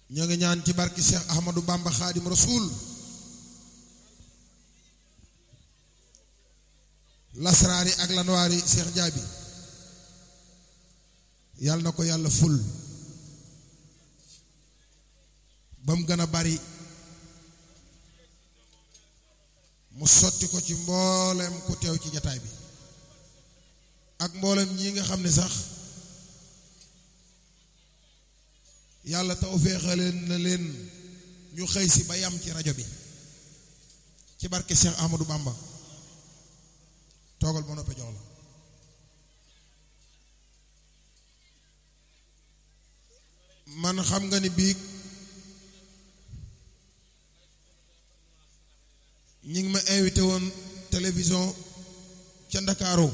ñoo ngi ñaan ci barki Cheikh Ahmadou Bamba Xaadim Rasul lasraari ak lanwaari Cheikh Jaabi yàlla na ko yàlla ful ba mu gën a bari mu sotti ko ci mboolem ku teew ci jataay bi ak mboolem ñi nga xam ne sax yàlla taw féexaleen na leen ñu xëy si ba yam ci rajo bi ci barke Cheikh Ahmadou Bamba toogal ba noppee jox la man xam nga ni biig ñi ngi ma invité woon télévision ca Ndakaaru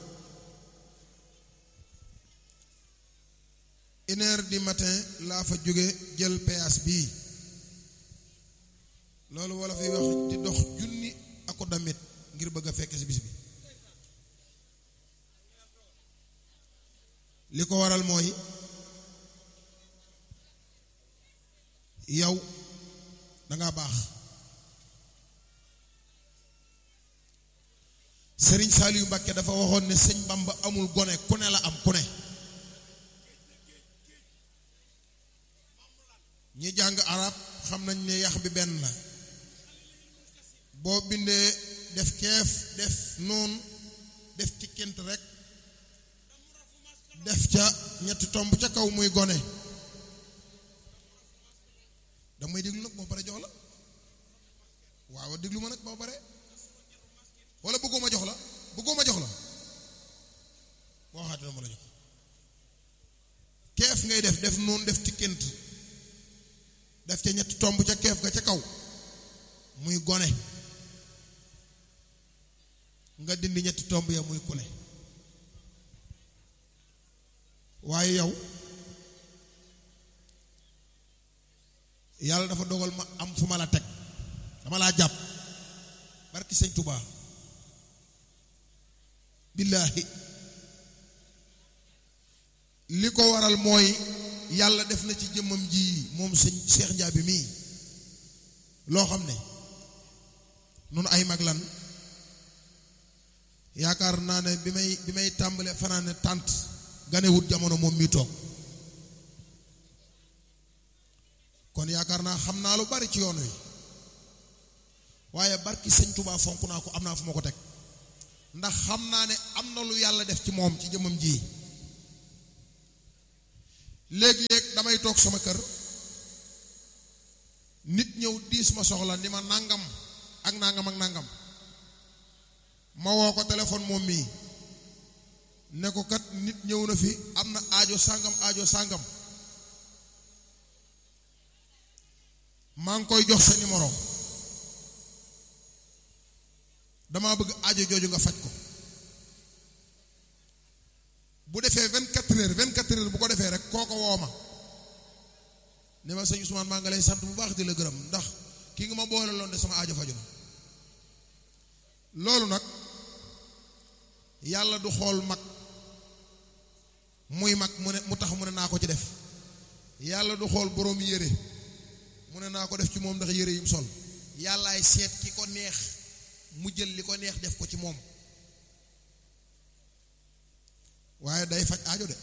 une heure du matin laa fa jóge jël péage bii loolu wala fi wax di dox junni ako damit ngir bëgg a fekk ci bis bi li ko waral mooy yow danga baax Sëriñ Saliou Mbàkke dafa waxoon ne sëñ Bamba amul gone ku ne la am ku ne ñi jàng arab xam nañ ne yax bi benn la boo bindee def keef def noon def ci kent rek def ca ñetti tomb ca kaw muy gone damay déglu nag boo pare jox la waaw déglu ma nag boo pare wala bëggoo ma jox la bëggoo ma jox la boo waxaatee dama la jox keef ngay def def noonu def ci kent def ca ñetti tomb ca keef ga ca kaw muy gone nga dindi ñetti tomb ya muy kule waaye yow yàlla dafa dogal ma am fu ma la teg dama laa jàpp barki sëñ Touba billaahi li ko waral mooy yàlla def na ci jëmmam ji moom sëñ Cheikh Njaabi mii loo xam ne nun ay mag lan yaakaar naa ne bi may bi may tàmbale fanaane tànt ganewut jamono moom mii toog kon yaakaar naa xam naa lu bari ci yoon wi waaye barki sëñ Touba fonk naa ko am naa fu ma ko teg ndax xam naa ne am na lu yàlla def ci moom ci jëmmam ji léeg-léeg damay toog sama kër nit ñëw diis ma soxla ni ma nangam ak nangam ak nangam ma woo ko téléphone moom mii ne ko kat nit ñëw na fi am na aajo sàngam aajo sàngam maa ngi koy jox sa numéro damaa bëgg aajo jooju nga faj ko bu defee vingt quatre heures vingt quatre heures bu ko defee rek kooko woo ma ne ma sëñ Ousmane maa nga lay sant bu baax di la gërëm ndax kii nga ma boole loon de sama aajo faju na loolu nag yàlla du xool mag muy mag mu ne mu tax mu ne naa ko ci def yàlla du xool boroom yére mu ne naa ko def ci moom ndax yére yim sol yàllaay seet ki ko neex mu jël li ko neex def ko ci moom waaye day faj aajo de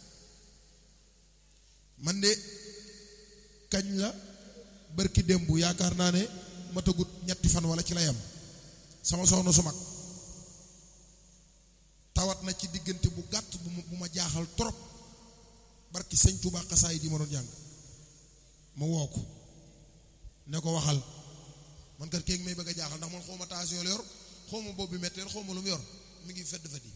man de kañ la bërki démb yaakaar naa ne matagut ñetti fan wala ci la yam sama soxna su mag tawat na ci diggante bu gàtt bu ma bu ma jaaxal trop barki sëñ Tuubaa xasaay di ma doon jàng ma woo ko ne ko waxal man kat kéegi may bëgg a jaaxal ndax man xaw ma tension la yor xaw ma bopp bi metti xaw ma lu mu yor mi ngi fedd fedd yi